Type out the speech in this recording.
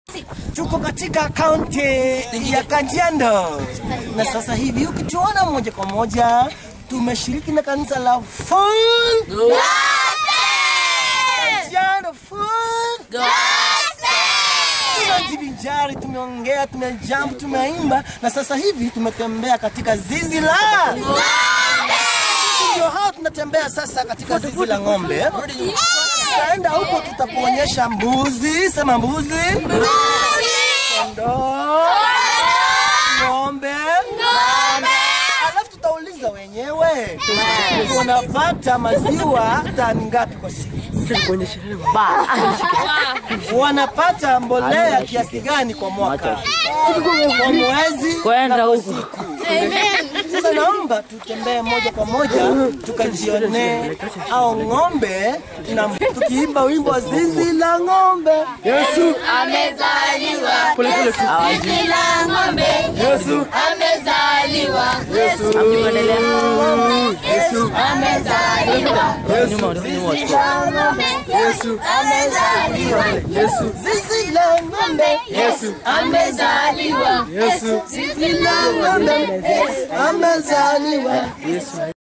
Tuko katika kaunti ya Kajiado na sasa hivi ukituona moja kwa moja tumeshiriki na kanisa la Full Kajiado Full tumejivinjari, tumeongea, tumejambu, tumeimba na sasa hivi tumetembea katika zizi la ndio hao tunatembea sasa katika zizi la ng'ombe. Tutaenda huko, tutakuonyesha mbuzi, sema mbuzi, kondoo, ng'ombe, alafu tutauliza wenyewe wanapata maziwa tani ngapi kwa siku, wanapata mbolea kiasi gani kwa mwaka, kwa mwezi Kwenda na kwa huko. siku. Sasa naomba tutembee moja kwa moja tukajionee au ng'ombe na tukiimba wimbo wa zizi la ng'ombe. Yesu Amezaliwa pole pole tu. zizi la ng'ombe, Yesu amezaliwa Yesu, Yesu amezaliwa Nyuma, nyuma. Yesu amezaliwa Yesu zizi la ng'ombe Yesu, amezaliwa Yesu zizi la ng'ombe amezaliwa